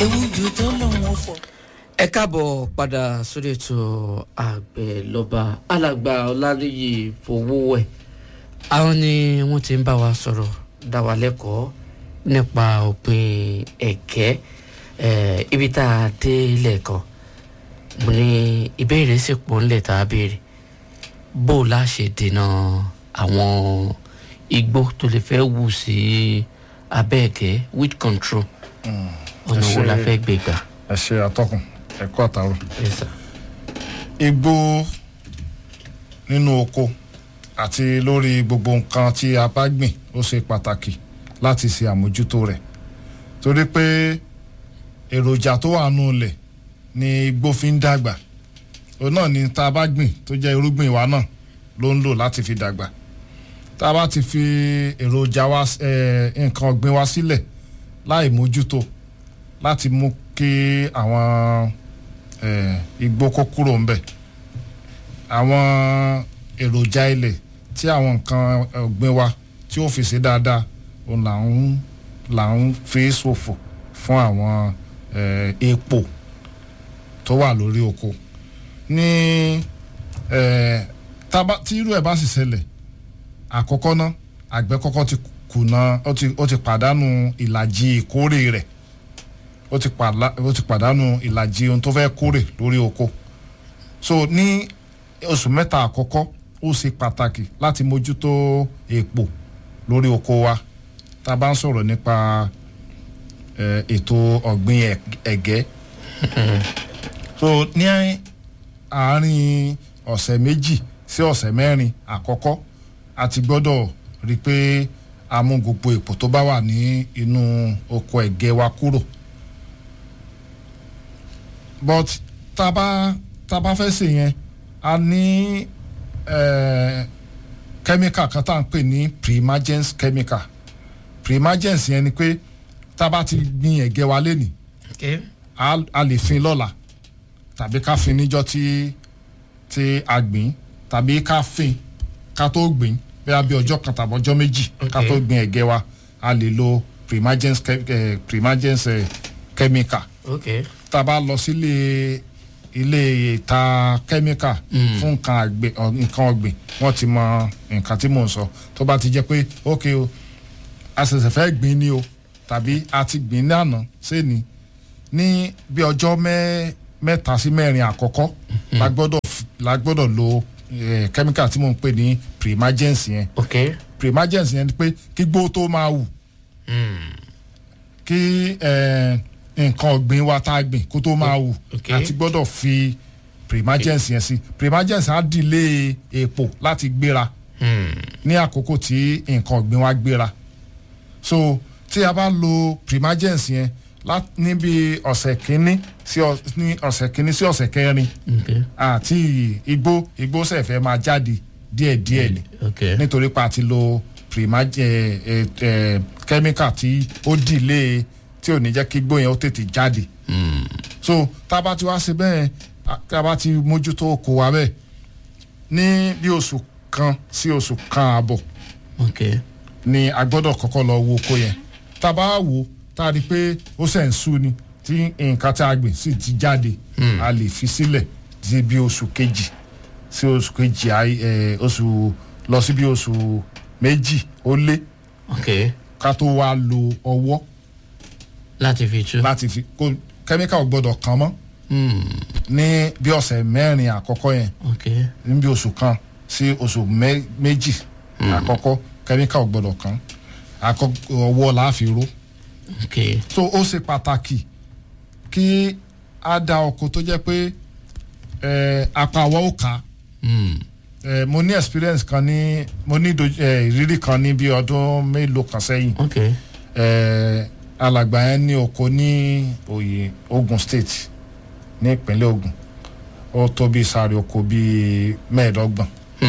ewu ju tó lòun fọ. ẹ káàbọ̀ padà sórí ètò àgbẹ̀ lọ́ba alàgbà ọláníyì fowówẹ̀ àwọn ni wọ́n ti ń bá wa sọ̀rọ̀ dá wa lẹ́kọ̀ọ́ nípa òpin ẹ̀gẹ́ eh, ibi tá a dé lẹ́ẹ̀kan mo ní ìbéèrè sì pọ̀ ńlẹ̀ tá a béèrè bó o la ṣe dènà àwọn igbó tó lè fẹ́ wù sí abẹ́ ẹ̀gẹ́ with control ọ̀nà wo la ṣe- fẹ́ gbé gbà. ẹ ṣe atọ́kùn ẹ̀kọ́ àtàrò. Yes, sir. igbó nínú oko àti lórí gbogbo nǹkan tí a bá gbìn ó ṣe pàtàkì láti ṣe àmójútó rẹ̀ torí pé èròjà tó wà nù lẹ̀ ni igbó fi ń dàgbà òun náà ni tá a bá gbìn tó jẹ́ irúgbìn wa náà ló ń lò láti fi dàgbà tá a bá ti fi èròjà wa eh, nǹkan ọ̀gbìn wa sílẹ̀ láì mójútó láti mú kí àwọn eh, igbó kó kúrò ńbẹ̀ àwọn èròjà ilẹ̀ tí àwọn nǹkan ọ̀gbìn wa tí ó fi ṣe dáadáa òun là ń là ń fi ṣòfò fún àwọn eh, epo tó wà lórí oko ní eh, tába tí irú ẹ̀ bá sì ṣẹlẹ̀ àkọ́kọ́ ná àgbẹ̀ kọ́kọ́ ti kùnà ó ti ó ti pàdánù ìlàjì ìkórè rẹ̀ ó ti pàdá- ó ti pàdánù ìlàjì ohun tó fẹ́ kórè lórí oko so ní oṣù mẹ́ta àkọ́kọ́ ó ṣe pàtàkì láti mójútó èèpo lórí oko wa tá a bá ń sọ̀rọ̀ nípa eh, ètò ọ̀gbìn ẹ̀- ẹ̀gẹ́ so ní àárín ọ̀sẹ̀ méjì sí ọ̀sẹ̀ mẹ́rin àkọ́kọ́ a ti gbọ́dọ̀ rí i pé a mú gbogbo èpò tó bá wà ní inú oko ẹ̀gẹ́ wa kúrò but tá a bá tá a bá fẹ́ ṣe yẹn a ní eh, chemical kan tá à ń pè ní primagens chemical primagens yẹn ni pé tá a bá ti gbin ẹ̀gẹ́ wa lénìí Okay. a a lè fin lọ́la tàbí ká fin níjọ́ tí tí a gbìn tàbí ká fin ká tó gbìn bẹ́ẹ̀ bí ọjọ́ kan tàbí ọjọ́ méjì ká Okay. tó gbìn ẹ̀gẹ́ wa a lè lo primagens che- eh, primagens eh, chemical Okay. tá a bá lọ sílé ilé ìta kẹ́míkà fún nǹkan àgbẹ̀ ọ, nǹkan ọ̀gbìn wọ́n ti mọ nǹkan tí mò ń sọ tó bá ti jẹ́ pé ok o a ṣẹ̀ṣẹ̀ fẹ́ gbìn ni o tàbí a ti gbìn ní àná sẹ́ni ní bí ọjọ́ mẹ́ mẹ́ta sí mẹ́rin àkọ́kọ́ la gbọ́dọ̀ f- la gbọ́dọ̀ lo eh, kẹ́míkà tí mò ń pè ní primagens yẹn Okay. primagens yẹn ni pé kí gbó tó máa wù kí eh, nǹkan ọ̀gbìn wa tá a gbìn kó tó máa wù Okay. àti gbọ́dọ̀ fi primagens yẹn sí primagens á dìlé èpò láti gbéra ní àkókò tí nǹkan ọ̀gbìn wa gbéra so tí a bá lo primagens yẹn lá- níbi ọ̀sẹ̀ kínní sí ọ- ní ọ̀sẹ̀ kínní sí ọ̀sẹ̀ kẹrin Okay. àti igbó igbó sẹ̀fẹ̀ máa jáde díẹ̀díẹ̀ ni Okay. nítorí pa àti lo primage ẹ ẹ kẹ́míkà tí ó dìlé tí ò ní jẹ́ kí gbóyè ó tètè jáde so tá a bá ti wá ṣe bẹ́ẹ̀ a- tá a bá ti mójútó oko wa bẹ́ẹ̀ ní bí oṣù kan sí oṣù kan àbọ̀ Okay. ni a gbọ́dọ̀ kọ́kọ́ lọ wo oko yẹn tá a bá wò tá a rí i pé ó ṣẹ̀ ń sú ni tí nǹkan tí a gbìn sì ti jáde a lè fi sílẹ̀ di bí oṣù kejì sí oṣù kejì àì- ẹ, oṣù lọ sí bí oṣù méjì ó lé Okay. ká tó wá lo ọwọ́ láti fi tú. láti fi kó kẹ́míkà ò gbọ́dọ̀ kàn mọ́ ní bí ọ̀sẹ̀ mẹ́rin àkọ́kọ́ yẹn Okay. ní bí oṣù kan sí oṣù mẹ́- méjì àkọ́kọ́ kẹ́míkà ò gbọ́dọ̀ kàn àkọ́kọ́ ọwọ́ la fi ró Okay. so ó ṣe pàtàkì kí a da ọkọ tó jẹ́ pé eh, apá àwọ̀ ó kà á Eh, mo ní experience kan ní mo ní doj- eh, ìrírí kan ní bí ọdún mélòó kan sẹ́yìn Okay. Eh, alàgbà yẹn ní oko ní oyè Ogun State ní ìpínlẹ̀ Ogun ó tó bí sáré oko bíi mẹ́ẹ̀ẹ́dọ́gbọ̀n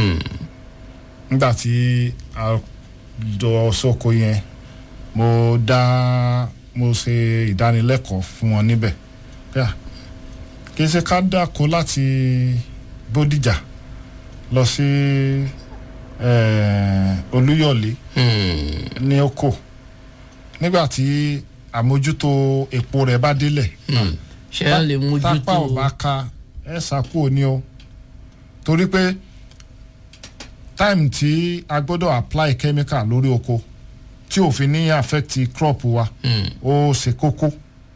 nígbà tí a lọ sóko yẹn mo dá mo ṣe ìdánilẹ́kọ̀ọ́ fún wọn níbẹ̀ Yà, kì í ṣe ká dáko láti Bódìjà lọ sí eh, Olúyọ̀lé ní oko nígbà tí àmójútó epo rẹ̀ bá délẹ̀ ṣé a lè mójútó tápá ò bá ka ẹ ṣàkóò ni o torí pé time tí a gbọ́dọ̀ apply chemical lórí oko tí òfin ní affect crop wa Mm, ó ṣe kókó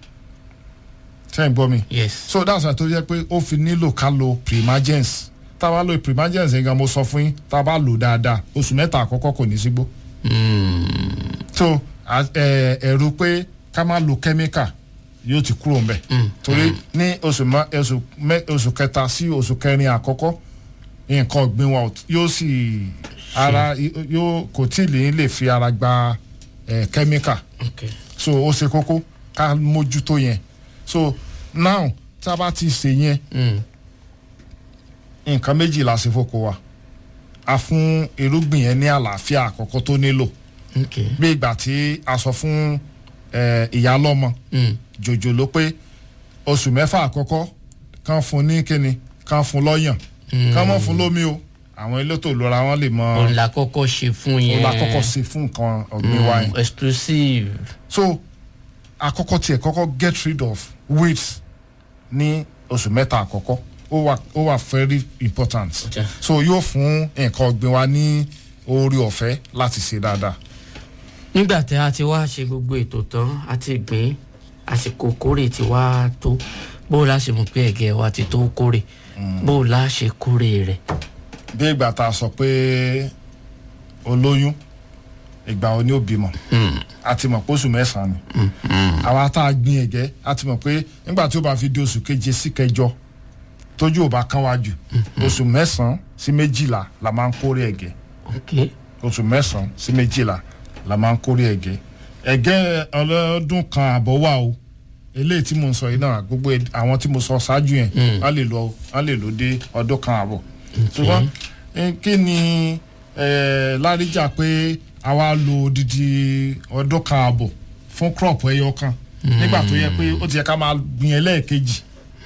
ṣe ń gbọ́ mi yes so that's why tó jẹ́ pé ó fi nílò ká lo primagens tá a bá lo primagens yẹn gan mo sọ fún yín tá a bá lò dáadáa oṣù mẹ́ta àkọ́kọ́ kò ní sígbó Mm, so a- ẹ- ẹ̀rù pé ká má lo chemical yóò ti kúrò ńbẹ̀ mm, torí ní oṣù mọ- oṣù mẹ- oṣù kẹta sí oṣù kẹrin àkọ́kọ́ nǹkan ọ̀gbìn wa ò- yóò sì ara yóò kò tí ì lè lè fi ara gba ẹ̀ chemical okay so ó ṣe kókó ká mójútó yẹn so now tá a bá ti ṣe yẹn Mm, nǹkan méjì la ṣe fóko wa a fún irúgbìn yẹn ní àlàáfíà àkọ́kọ́ tó nílò okay bí ìgbà tí a sọ fún ẹ̀, ìyá lọ́mọ Mm, jòjò ló pé oṣù mẹ́fà àkọ́kọ́ kán fún ní kíni kán fún lọ́yàn mm. kán mọ̀ fún lómi o àwọn elétò ìlera wọn lè mọ òun la kọ́kọ́ ṣe fún yẹn òun la kọ́kọ́ ṣe fún nǹkan ọ̀gbìn wa yẹn Mm, exclusive so àkọ́kọ́ tiẹ̀ kọ́kọ́ get rid of weeds ní oṣù mẹ́ta àkọ́kọ́ ó wà ó wà very important Okay. so yóò fún nǹkan ọ̀gbìn wa ní oore ọ̀fẹ́ láti ṣe dáadáa nígbà tí a ti wá ṣe gbogbo ètò tán a ti gbìn àsìkò kórè ti wá tó bó o la ṣe mọ̀ pé ẹ̀gẹ́ wa ti tó kórè bó o la ṣe kórè rẹ̀. bí ìgbà tá a sọ pé olóyún ìgbà wo ni ó bímọ a ti mọ̀ pé oṣù mẹ́sàn-án ni àwa tá a gbin ẹ̀gẹ́ a ti mọ̀ pé nígbà tí ó bá fi di oṣù keje sí kẹjọ tójú ò bá kán wá jù oṣù mẹ́sàn-án sí méjìlá la máa ń kórè ẹ̀gẹ́ ok oṣù mẹ́sàn-án sí méjìlá la máa ń kórè ẹ̀gẹ́ ẹ̀gẹ́ ọlọ́dún kan àbọ̀ wà o eléyìí tí mo ń sọ yìí náà gbogbo ed- àwọn tí mo sọ ṣáájú yẹn wọ́n lè lọ wọ́n lè lò dé ọdún kan àbọ̀ ṣùgbọ́n eh, kí ni eh, láríjà pé àwa lo odidi ọdún kan àbọ̀ fún crop ẹyọ kan nígbà tó yẹ pé ó ti yẹ ká máa gbìn ẹlẹ́ẹ̀kejì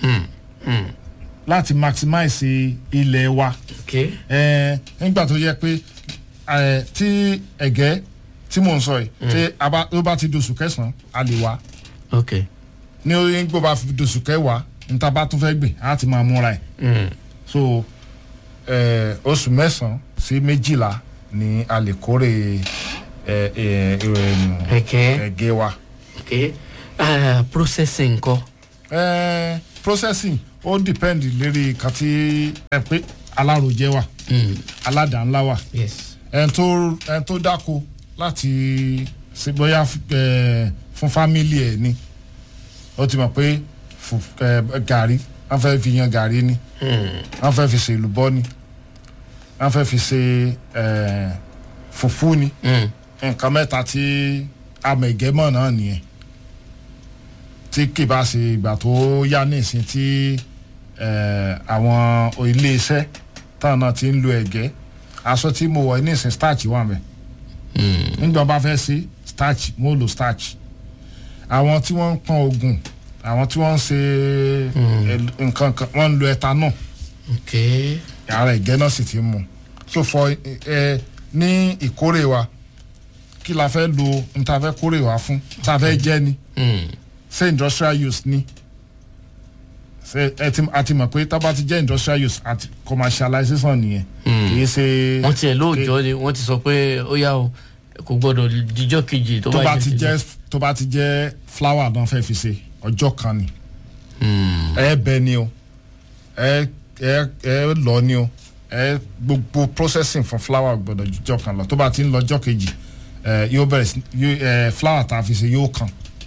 láti maximize ilẹ̀ wa ok ẹ nígbà tó yẹ pé ẹ tí ẹ̀gẹ́ tí mò ń sọ yìí tí a bá tó bá ti dosù kẹsàn-án a lè wá ok ní orí gbọ́ bá fi dosù kẹwàá níta bá tún fẹ́ gbìn á ti máa múra ẹ̀ mm. so ẹ oṣù mẹ́sàn-án sí méjìlá ni a lè kórè ẹ ẹ ẹ ẹ̀gẹ́ ẹ̀gẹ́ wa ok uh, processing ńkọ́ ẹ processing ó depend lérí kan tí ẹ pé alárojẹ wà mm. aládàá-ńlá wà yes ẹn tó ẹn tó dáko láti ṣe bóyá ẹ fún fámìlì ẹ ni ó ti mọ̀ pé fù- ẹ, gàrí wọ́n fẹ́ fi yan gàrí ni mm. wọ́n fẹ́ fi ṣe èlùbọ́ ni wọ́n fẹ́ fi ṣe ẹ, fùfú ni Mm. nǹkan mẹ́ta tí amẹ̀gẹ́mọ̀ náà nìyẹn tí kì bá ṣe ìgbà tó yá nísìn tí ẹ, àwọn iléeṣẹ́ táwọn náà ti ń lo ẹ̀gẹ́ aṣọ tí mo wọ̀ nísìn starch wà mẹ́ Mm. nígbà bá fẹ́ sí starch mo lo starch àwọn tí wọ́n ń pọn oògùn àwọn tí wọ́n ń ṣe ẹl- nǹkan kan wọ́n ń lo ethanol ok ara ẹ̀gẹ́ náà sì ti mú so for ẹ ẹ ní ìkórè wa kí la fẹ́ lo n ta fẹ́ kórè wa fún ta fẹ́ jẹ́ ni mm. ṣé industrial use ni ṣe ẹ ti a ti mọ̀ pé tá bá ti jẹ́ industrial use àti commercialization nìyẹn kì í ṣe wọ́n tiẹ̀ lóòjọ́ ni wọ́n ti sọ pé ó yá o kò gbọ́dọ̀ díjọ́ kejì tó tó bá bá ti jẹ́ jẹ́ tó bá ti jẹ́ flower náà fẹ́ fi ṣe ọjọ́ kan ni Mm. ẹ bẹ ni o ẹ ẹ ẹ lọ ni o ẹ gbogbo processing fún flower gbọ́dọ̀ jọ kan lọ tó bá ti ń lọ ọjọ́ kejì ẹ yóò bẹ̀rẹ̀ sí yóò ẹ flower tá a fi ṣe yóò kàn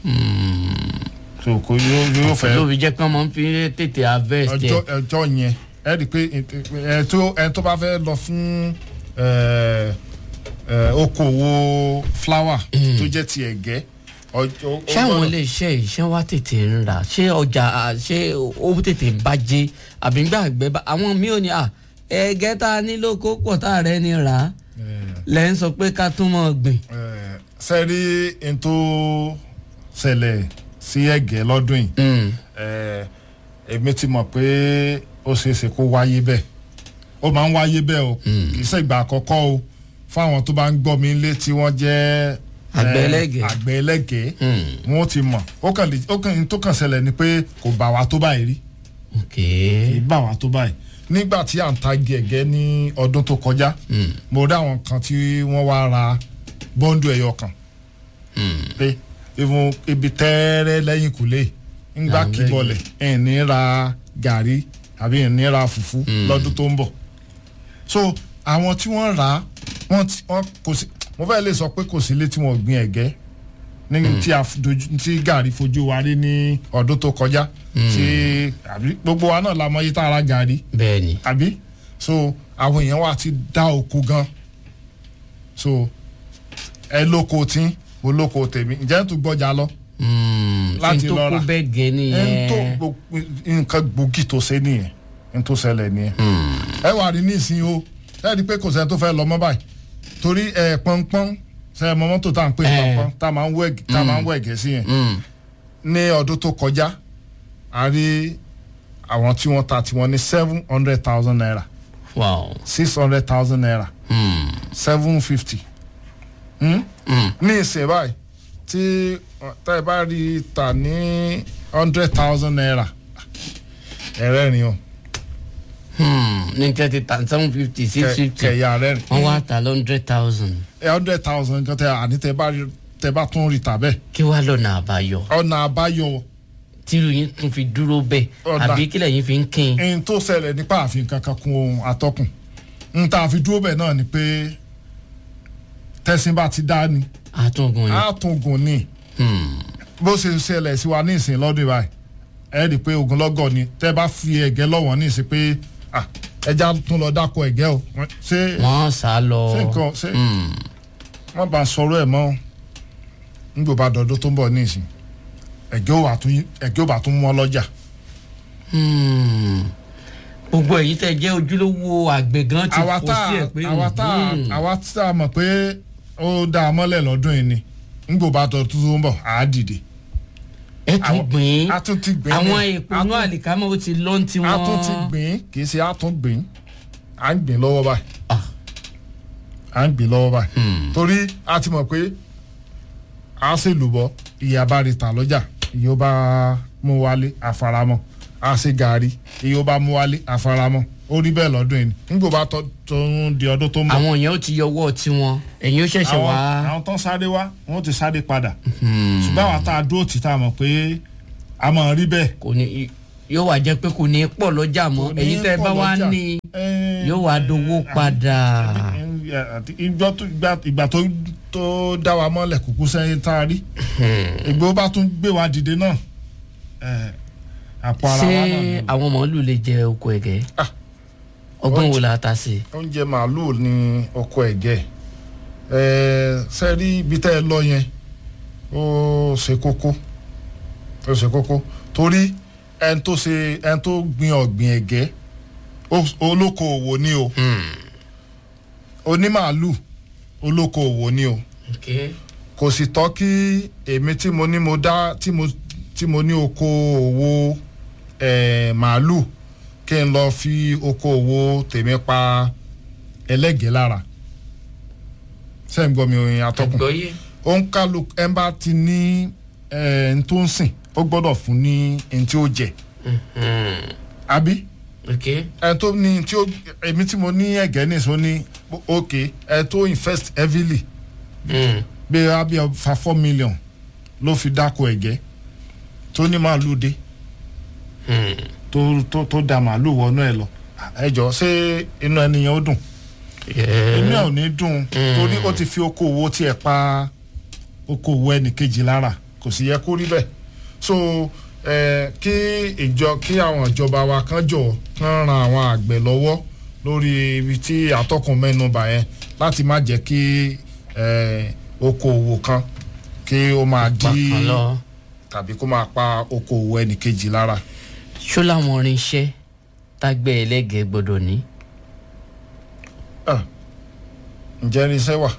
so kò yóò yóò fẹ́ ló fi jẹ́ pé wọ́n máa ń fi tètè harvest ọjọ́ ẹ̀ ọjọ́ yẹn ẹ rí i pé ẹ tó ẹ tó bá fẹ́ lọ fún ẹ ẹ okòwò flower tó jẹ́ ti ẹ̀gẹ́ ọjọ́ ó ṣé àwọn gbọ́dọ̀- ilé iṣẹ́ iṣẹ́ wa tètè ń rà ṣé ọjà à, ṣé ó tètè ń bàjẹ́ àbí ń gbàgbé bá àwọn míì ò ní à ẹ̀gẹ́ tá a nílò kó pọ̀ tá a rẹ̀ ní rà á lẹ́ ń sọ pé ká tún mọ̀ gbìn. Eh, ṣe rí n tó ṣẹlẹ̀ sí ẹ̀gẹ́ lọ́dún yìí Mm. eh, èmi ti mọ̀ pé ó ṣeé ṣe kó wáyé bẹ́ẹ̀ ó máa ń wáyé bẹ́ẹ̀ o kì í ṣe ìgbà àkọ́kọ́ o fún àwọn tó bá ń gbọ́ mi lé tí wọ́n jẹ́ Àgbẹ̀ eh, ẹlẹ́gẹ̀ẹ́. àgbẹ̀ ẹlẹ́gẹ̀ẹ́ Hmm. wọn ti mọ̀ ó kàn lè ó kàn tó kàn ṣẹlẹ̀ ni pé kò bá wa tó báyìí rí ok kì í bá wa tó báyìí nígbà tí à ń ta gẹ̀gẹ́ ní ọdún tó kọjá Hmm. mo rí àwọn kan tí wọ́n wá ra bọ́ńdù ẹ̀yọ kan Hmm. pé ìfún ibi tẹ́ẹ́rẹ́ lẹ́yìn kùlé ńgbà Àwọn kíbọlẹ̀ ẹ̀ ní ra gàrí àbí ẹ̀ ní ra fùfú Mm. lọ́dún tó ń bọ̀ so àwọn tí wọ́n rà á wọ́n ti wọ́n kò sí mo fẹ́ lè sọ pé kò sí ilé tí wọ́n gbin ẹ̀gẹ́ ní tí a f- dojú tí gàrí fojú wa rí ní ọdún tó kọjá tí àbí gbogbo wa náà la mọ iye tá a ra gàrí bẹ́ẹ̀ ni àbí so àwọn èèyàn wa ti dá oko gan so ẹ lóko tí mo lóko tèmi ǹjẹ́ tó gbọ́jà lọ Hmm. Láti kí n tó lọ kó rà. bẹ́ẹ̀ gẹ́ ẹn tó nìyẹn gbo- nǹkan gbòógì tó ṣe nìyẹn ẹn tó ṣẹlẹ̀ nìyẹn Hmm. ẹ wà rí nísìnyí o ẹ rí i pé kò sẹ́ni tó fẹ́ lọ mọ́ báyìí torí ẹ pọ́npọ́n ṣe ẹ mọ mọ́tò tá à ń pè ní Eh. pọ́npọ́n tá a máa ń wẹ̀ tá a máa ń wẹ̀ gẹ̀ẹ́sì yẹn Hmm. ní ọdún tó kọjá a rí àwọn tí wọ́n ta tiwọn ní seven hundred thousand naira wow six hundred thousand naira Hmm. seven fifty Hmm. ní ìsìn báyìí tí tá ẹ bá rí i tà ní hundred thousand naira ẹ̀rẹ́rìn o Hmm. ní thirty thousand seven fifty six kẹ- fifty kẹ̀yà rẹ́rìn wọ́n wá ta lọ hundred thousand hundred thousand nǹkan tẹ àní tẹ bá rí tẹ bá tún rí tà bẹ́ẹ̀ kí wàá lọ́nà àbáyọ ọ̀nà àbáyọ tírú yín tún fi dúró bẹ́ẹ̀ Ọ̀dà. àbí kílẹ̀ yín fi ń kín ẹni tó ṣẹlẹ̀ nípa àfihàn kankan kún ohun atọ́kùn n ta fi dúró bẹ́ẹ̀ náà ni pé tẹ̀sìn bá ti dá ni àtúngùn ni á tún gùn ní Hmm. bó ṣe ń ṣẹlẹ̀ sí wa ní ìsìn lọ́dún báyìí ẹ rí i pé ogunlọ́gọ̀ ni tẹ́ bá fi ẹ̀gẹ́ lọ́wọ́ ní ìsìn pé ah, ẹja tún lọ dáko ẹ̀gẹ́ o Wọ́n- ṣé wọ́n sá lọ ṣé nǹkan ṣé Hmm. wọ́n bá sọ̀rọ̀ ẹ̀ mọ́ nígbò bá dọ̀dọ̀ tó ń bọ̀ ní ìsìn ẹ̀gẹ́ ò bá tún ẹ̀gẹ́ ò bá tún mọ́ lọ́jà Hmm. gbogbo èyí tẹ jẹ́ ojúlówó àgbẹ̀ gan ti àwa fò tá sí ẹ̀ pé àwa tá hmm. àwa tá a mọ̀ pé ó dá a mọ́lẹ̀ lọ́dún yìí ni nígbò bá dọ̀dọ̀ tó ń bọ̀ á dìde ẹ tún àwọn- gbìn a tún ti gbìn àwọn ní- èèpo a inú tún- àlìkámọ́ ó ti lọ́n tí a wọ́n tún ti gbìn kì í ṣe a tún gbìn à ń gbìn lọ́wọ́ báyìí Ah. à ń gbìn lọ́wọ́ báyìí Hmm. torí a ti mọ̀ pé a ṣe lùbọ́ ìyá bá rí ta lọ́jà ìyá ó bá mú wálé àfaramọ́ a ṣe gàrí ìyá ó bá mú wálé àfaramọ́ ó rí bẹ́ẹ̀ lọ́dún yìí nígbò bá tọ́ tó ń di ọdún tó ń bọ̀ àwọn èèyàn ó ti yọwọ́ tiwọn ẹ̀yin ó ṣẹ̀ṣẹ̀ àwọn wá àwọn tó ń sáré wá wọn ó ti sáré padà Hmm. ṣùgbọ́n àwọn tá a dúró tì tá a mọ̀ pé a mọ̀ rí bẹ́ẹ̀ kò ní yóò wá jẹ́ pé kò ní pọ̀ lọ́jà mọ́ Kò ní èyí tẹ́ ẹ pọ̀ bá wá lọ́jà. ní Eh, yóò wá dowó padà. àti ìgbà tó ìgbà- ìgbà tó tó dá wa mọ́lẹ̀ kúkú sẹ́yìn tá a rí ìgbó bá tún gbé wa dìde náà eh, àpò ara ṣé wa náà ni. àwọn màálù lè jẹ oko ẹ̀gẹ́ Ah. ọgbọ́n wo la ta sí. oúnjẹ màálùú ní ọkọ ẹ̀gẹ́ sẹ́rí ibi tẹ́ ẹ lọ yẹn ó ṣe kókó ó ṣe kókó torí ẹni tó ṣe ẹni tó gbin ọ̀gbìn ẹ̀gẹ́ ó- olókoòwò ni o onímàálù olókoòwò ni o kò sì tọ́ kí èmi tí mo ní mo dá tí mo tí mo ní oko òwò eh, màálù kí n lọ fi oko òwò tèmi pa ẹlẹ́gẹ̀ẹ́ lára sẹ́yìn gbọ́ mi òyìn atọ́kùn àgbọ̀yé. ó ń kálu ẹ̀ ń bá ti ní ẹ̀ ń tó ń sìn ó gbọ́dọ̀ fún ní ẹni tí ó jẹ àbí ẹ̀ tó ní tí ó èmi tí mo ní ẹ̀gẹ́ nìṣó ní ok ẹ̀ tó invest heavily bí i abi fa four million ló fi dáko ẹ̀gẹ́ tó ní màálù dé tó tó tó da màálù wọnú ẹ lọ ẹ jọ ṣé inú ẹnìyẹn ó dùn inú ẹ ò ní dùn torí ó ti fi okòwò tiẹ̀ pa okòwò ẹnìkejì lára kò sì yẹ kó rí bẹ́ẹ̀ so eh, kí ìjọ kí àwọn ìjọba wa kan jọ kán ran àwọn àgbẹ̀ lọ́wọ́ lórí ibi tí atọ́kùn mẹ́nu bà yẹn láti má jẹ́ kí eh, okòwò kan kí ó máa dí pàkan lọ. tàbí kó máa pa okòwò ẹnìkejì lára. ṣó làwọn irinṣẹ́ tágbẹ́ ẹlẹ́gẹ̀ẹ́ gbọ́dọ̀ ní. Ah, ǹjẹ́ irinṣẹ́ wà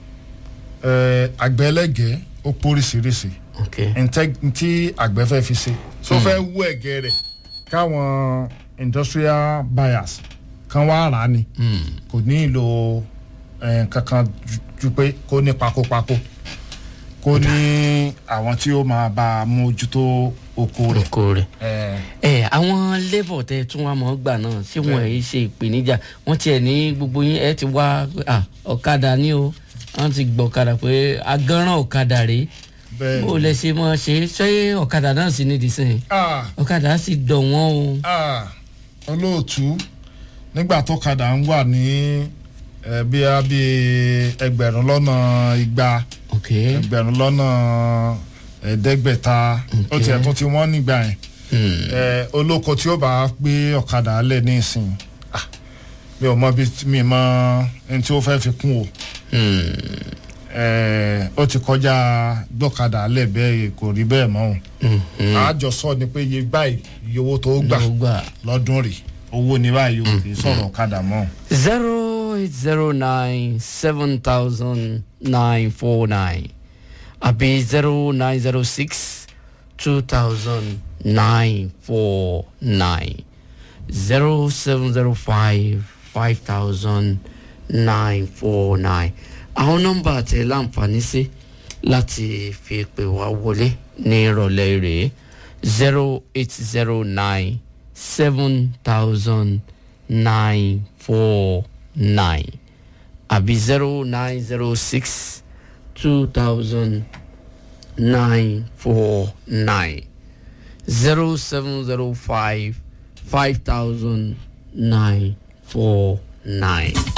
Eh, àgbẹ̀ ẹlẹ́gẹ̀ẹ́ ó póríṣiríṣi ok ntẹ́ ntí àgbẹ̀ fẹ́ fi ṣe so fẹ́ wú ẹ̀gẹ́ rẹ̀ káwọn industrial buyers kan wá rà á ni Hmm. kò ní ìlò eh, kankan ju- ju pé kó ní pakopako kó ní àwọn tí ó máa bá a mójútó oko rẹ̀. oko rẹ̀ Eh, ẹ àwọn labour tẹ tún wá mọ́ gbà náà ṣé wọn ẹ̀ ṣe ìpèníjà wọ́n tiẹ̀ ní gbogbo yín ẹ ti wá à, ọ̀kadà ní o wọ́n ti gbọ́ ọ̀kadà pé agánràn ọ̀kadà rèé bẹ́ẹ̀ bó lẹ ṣe mọ́ ṣe ṣé ọ̀kadà náà sì nídìí sẹ́yìn Ah, ọ̀kadà sì dọ̀ wọ́n o. ah, olóòtú nígbà tó kadà ń wà ní eh, bí a bí ẹgbẹ̀rún lọ́nà igba ok ẹgbẹ̀rún lọ́nà ẹ̀ẹ́dẹ́gbẹ̀ta ó tiẹ̀ tún ti wọ́n nígbà yẹn Hmm. Eh, olóko tí ó bá gbé ọ̀kadà lẹ̀ ní ìsìn ah, mi ò mọ bí mi mọ ẹni tí ó fẹ́ fi kún o Hmm. Eh, ó ti kọjá gbọ́kadà lẹ̀ bẹ́ẹ̀ kò rí bẹ́ẹ̀ mọ́ o Mhm. àjọsọ ni pé iye báyìí iye owó tó gbà ló gbà. lọ́dún rè owó ni báyìí o kì í sọ̀rọ̀ ọ̀kadà mọ́. zero eight zero nine seven thousand nine four nine àbí zero nine zero six two thousand nine four nine zero seven zero five five thousand nine four nine àwọn nọ́mbà tẹ láǹfààní sí láti fi pè wá wọlé ní ìrọ̀lẹ́ rèé zero eight zero nine seven thousand nine four nine àbí zero nine zero six two thousand nine four nine zero seven zero five five thousand nine four nine.